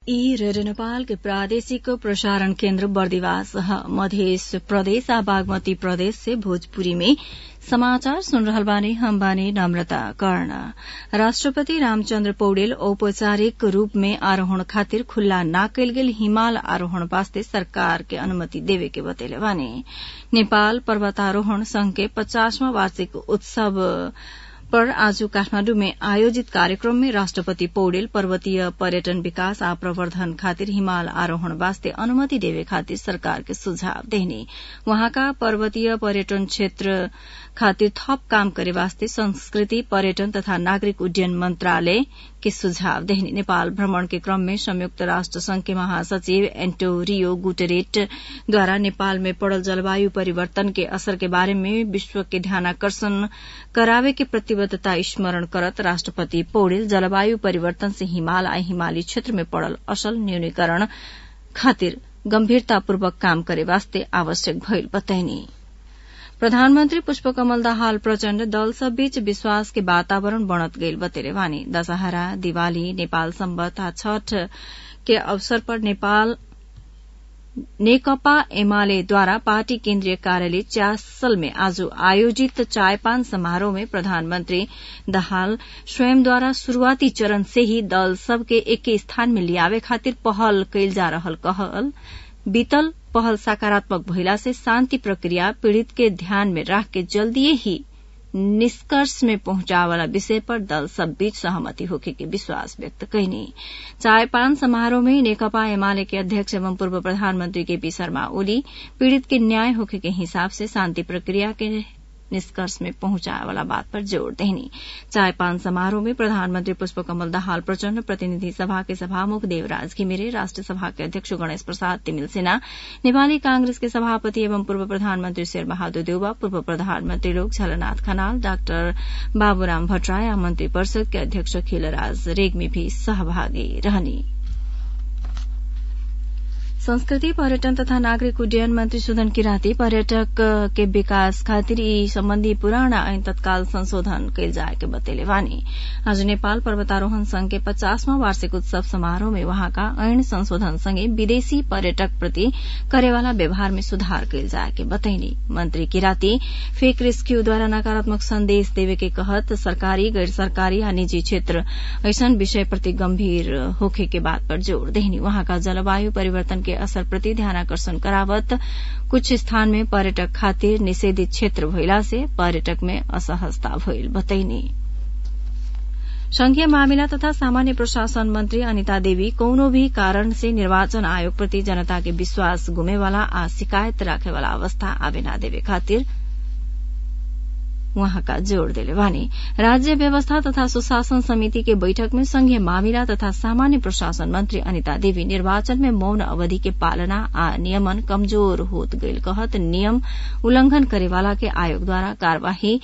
ई रेडियो नेपाल के प्रादेशिक प्रसारण केन्द्र बर्दिवास मध्य प्रदेश आ बागमती प्रदेश से भोजपुरी में समाचार सुन रहल बानी हम बानी नम्रता कर्ण राष्ट्रपति रामचन्द्र पौडेल औपचारिक रूप में आरोहण खातिर खुल्ला ना कयल गेल हिमाल आरोहण वास्ते सरकार के अनुमति देवे के बतैले बानी नेपाल पर्वतारोहण संघ के पचासवां वार्षिक उत्सव पर आज काठमाण्डु में आयोजित कार्यक्रम में राष्ट्रपति पौडेल पर्वतीय पर्यटन विकास आ प्रवर्धन खातिर हिमाल आरोहण वास्ते अनुमति देवे खातिर सरकार के सुझाव देहनी वहाँका पर्वतीय पर्यटन क्षेत्र खातिर थप काम करे वास्ते संस्कृति पर्यटन तथा नागरिक उड्डयन मंत्रालय के सुझाव देहनी नेपाल भ्रमण के क्रम में संयुक्त राष्ट्र संघ के महासचिव एन्टोरियो गुटेरेट द्वारा नेपाल में पड़ल जलवायु परिवर्तन के असर के बारे में विश्व के ध्यानाकर्षण करावे के प्रतिबद्धता स्मरण करत राष्ट्रपति पौडेल जलवायु परिवर्तन से हिमाल आ हिमाली क्षेत्र में पड़ल असल न्यूनीकरण खातिर गम्भीरतापूर्वक काम करे वास्ते आवश्यक भइल बतैनी प्रधानमन्त्री पुष्पकमल दाहाल प्रचण्ड दल सब बीच विश्वास के वातावरण बनत गईल बतेले वानी दशहरा दिवाली नेपाल सम्बत आ छठ के अवसर पर नेपाल नेकपा एमालेद्वारा पार्टी केन्द्रीय कार्यालय च्यासल में आज आयोजित चायपान समारोह में प्रधानमन्त्री दाहाल स्वयंद्वारा शुरूआती चरण से ही दल सबके एके स्थान में लियावे खातिर पहल कैल जा रहल कहल बीतल पहल सकारात्मक भइला से शान्ति प्रक्रिया पीड़ित के ध्यान में राख के जल्दीए ही निष्कर्ष में पहुंचावला विषय पर दल सब बीच सहमति होखे के विश्वास व्यक्त कैनी चायपान समारोह में नेकपा एमाले के अध्यक्ष एवं पूर्व प्रधानमंत्री केपी शर्मा ओली पीड़ित के न्याय होखे के हिसाब से शांति प्रक्रिया के निष्कर्ष में पहुंचाए वाला बात पर जोर देनी चायपान समारोह में प्रधानमंत्री पुष्पकमल दाहाल प्रचण्ड प्रतिनिधि सभा के सभामुख देवराज घिमिरे राष्ट्र सभा के अध्यक्ष गणेश प्रसाद तिमिल सिन्हा नेपाली कांग्रेस के सभापति एवं पूर्व प्रधानमन्त्री शेरबहादुर देउवा पूर्व प्रधानमन्त्री लोक झलनाथ खनाल डाक्टर बाबुराम भट्टराय मन्त्री परिषद के अध्यक्ष खिलराज रेग्मी भी सहभागी रहनी संस्कृति पर्यटन तथा नागरिक उड्डयन मंत्री सुदन किराती पर्यटक के विकास खातिर यी सम्बन्धी पुराना ऐन तत्काल संशोधन कैल जाए के बतेले वानी आज नेपाल पर्वतारोहण संघ के पचासवां वार्षिक उत्सव समारोह में वहाँका ऐन संशोधन सँगै विदेशी पर्यटक प्रति करेवाला व्यवहार में सुधार कैल जाए के बतैनी मंत्री किराती फेक रेस्क्यूद्वारा नकारात्मक संदेश देवे के कहत सरकारी गैर सरकारी आ निजी क्षेत्र ऐसन विषय प्रति गम्भीर होखे के बात पर जोड़ देहनी वहाँका जलवायु परिवर्तन के असर प्रति ध्यानाकर्षण करावत कुछ स्थान में पर्यटक खातिर निषेधित क्षेत्र भइला से पर्यटक में असहजता भइल बतैनी संघीय मामिला तथा सामान्य प्रशासन मंत्री अनिता देवी कौनो भी कारण से निर्वाचन आयोग प्रति जनता के विश्वास गुमेवाला आ शिकायत राखेवाला अवस्था आवे ना देवे खातिर वहाँका जोड़ दिले वानी राज्य व्यवस्था तथा सुशासन समिति के बैठक में संघीय मामिला तथा सामान्य प्रशासन मंत्री अनिता देवी निर्वाचन में मौन अवधि के पालना आ नियमन कमजोर होत गईल कहत नियम उल्लंघन करेवाला के आयोग द्वारा कार्यवाही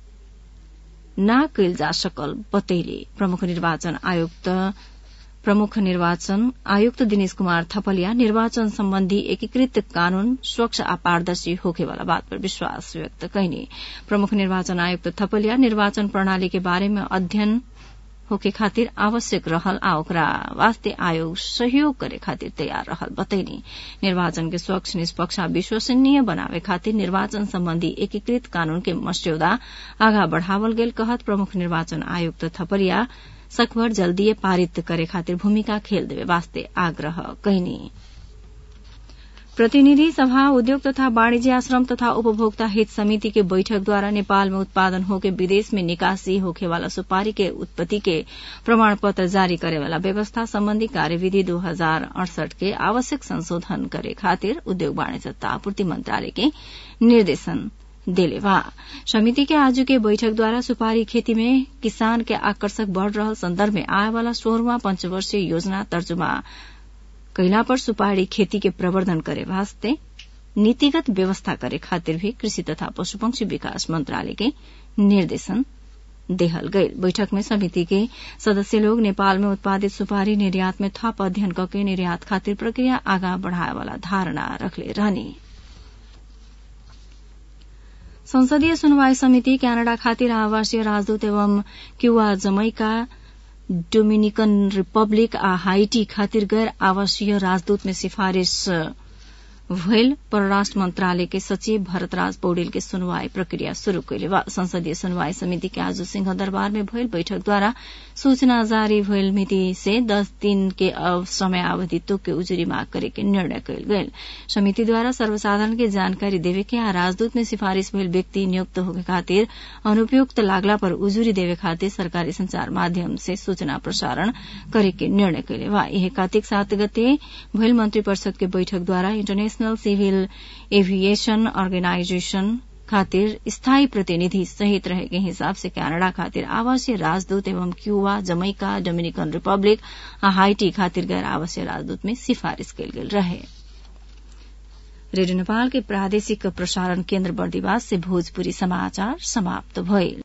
न कैल जा सकल बतैले प्रमुख निर्वाचन आयुक्त प्रमुख निर्वाचन आयुक्त दिनेश कुमार थपलिया निर्वाचन सम्बन्धी एकीकृत कानून स्वच्छ आ पारदर्शी होखेवाला बात पर विश्वास व्यक्त कैने प्रमुख निर्वाचन आयुक्त थपलिया निर्वाचन प्रणाली के बारे में अध्ययन होके खातिर आवश्यक रहल आ ओकरा वास्ते आयोग सहयोग करे खातिर तैयार रहल बतैनी निर्वाचन के स्वच्छ निष्पक्ष आ विश्वसनीय बनावे खातिर निर्वाचन सम्बन्धी एकीकृत कानून के मस्यौदा आगा बढ़ावल गेल कहत प्रमुख निर्वाचन आयुक्त थपलिया सकभर जल्दीए पारित करे खातिर भूमिका खेल देवे वास्ते आग्रह कैनी प्रतिनिधि सभा उद्योग तथा वाणिज्य आश्रम तथा उपभोक्ता हित समिति के बैठक द्वारा नेपाल में उत्पादन होके विदेश में निकासी होखेवाला सुपारी के उत्पत्ति के प्रमाण पत्र जारी करेवाला व्यवस्था सम्बन्धी कार्यविधि दो हजार अड़सठ के आवश्यक संशोधन करे खातिर उद्योग वाणिज्य तथा आपूर्ति मंत्रालय के निर्देशन देले बा समिति के आज के बैठक द्वारा सुपारी खेती में किसान के आकर्षक बढ़ रहल संदर्भ में आए वाला सोलहवां पंचवर्षीय योजना तर्जुमा कैला पर सुपारी खेती के प्रवर्धन करे वास्ते नीतिगत व्यवस्था करे खातिर भी कृषि तथा पशुपक्षी विकास मंत्रालय के निर्देशन देहल गई बैठक में समिति के सदस्य लोग नेपाल में उत्पादित सुपारी निर्यात में थप अध्ययन करके निर्यात खातिर प्रक्रिया आगा बढ़ाए वाला धारणा रखले रहनी संसदीय सुनवाई समिति क्यानाडा खातिर आवासीय राजदूत एवं क्यूआ जमैका डोमिनिकन रिपब्लिक आ हाइटी खातिर गैर आवासीय राजदूत में सिफारिश भयल परराष्ट्र मंत्रालय के सचिव भरतराज पौडेल के सुनवाई प्रक्रिया शुरू कैले बा संसदीय सुनवाई समिति के आज सिंह दरबार में भयल बैठक द्वारा सूचना जारी भयल मिति से दस दिन के समय अवधि तोक के उजुरी माग करे के निर्णय कैल गयल समिति द्वारा सर्वसाधारण के जानकारी देवे के आ राजदूत में सिफारिश भयल व्यक्ति नियुक्त होके खातिर अनुपयुक्त लागला पर उजुरी देवे खातिर सरकारी संचार माध्यम से सूचना प्रसारण करे के निर्णय कैले बा यह कार्तिक सात गते भयल मंत्री परिषद के बैठक द्वारा इंटरनेशनल सिविल एविएशन अर्गेनाइजेशन खातिर स्थायी प्रतिनिधि सहित रहे के हिसाब से कनाडा खातिर आवासीय राजदूत एवं क्यूबा जमैका डोमिनिकन रिपब्लिक आ हाइटी खातिर गैर आवासीय राजदूत में सिफारिश कयल गेल रहे रेडियो नेपाल के प्रादेशिक प्रसारण केन्द्र बर्दिवास से भोजपुरी समाचार समाप्त भइल